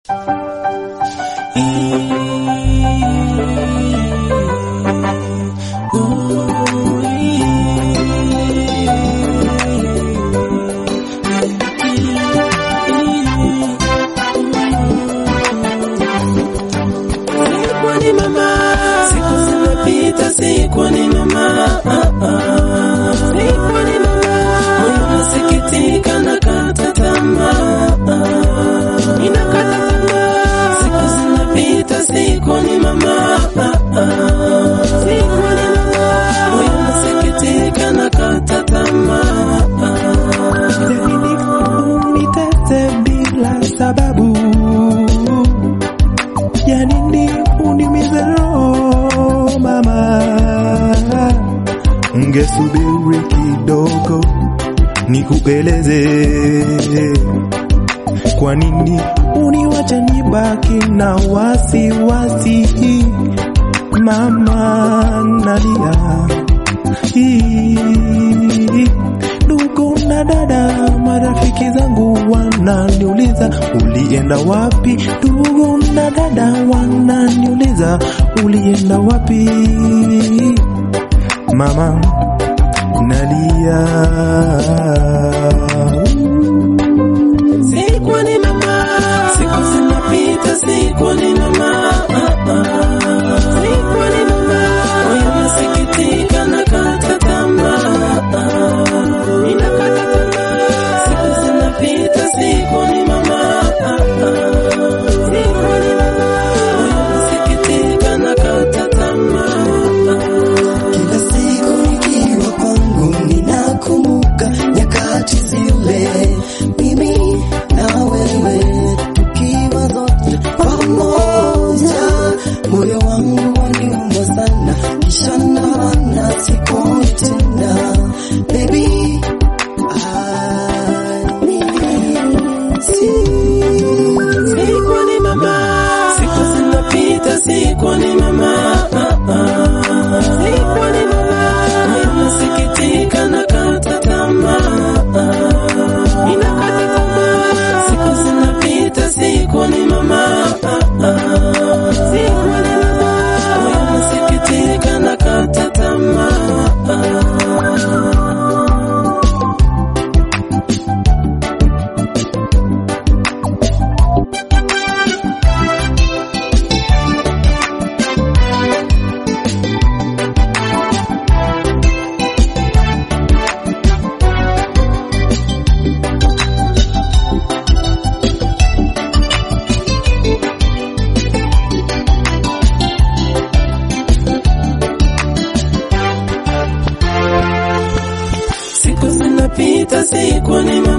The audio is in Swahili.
Sikwani mama, siku zimepita, sikwani mama, sikwani mama, moyo nasikitika, nakata tamaa, ninakata tamaa, siku zinapita, sikwani mama, sikwani mama, moyo nasikitika, nakata tamaa. Janini unitese bila sababu, janini unimize roho mama, ungesubiri kidogo nikueleze kwa nini uniwache nibaki na wasiwasi mama, nalia hii ndugu na dada, marafiki zangu wananiuliza ulienda wapi? Ndugu na dada wananiuliza ulienda wapi? Mama nalia, Sikwani mama, siku zinapita, sikwani mama, sikwani mama, moyo nasikitika, nakata tamaa, ninakata tamaa, siku zinapita, sikwani mama, sikwani mama, moyo nasikitika, nakata tamaa. Kila siku nikiwa kwangu ninakumbuka nyakati zile, mimi na wewe tukiwa zote pamoja, moyo wangu waniuma sana, kisha naona siko tena, baby I miss you. Sikwani mama, siku zinapita, sikwani mama, sikwani mama, moyo nasikitika, nakata tamaa, ninakata tamaa, siku zinapita, sikwani mama, sikwani mama, moyo nasikitika, nakata tamaa. Siku zinapita, sikwani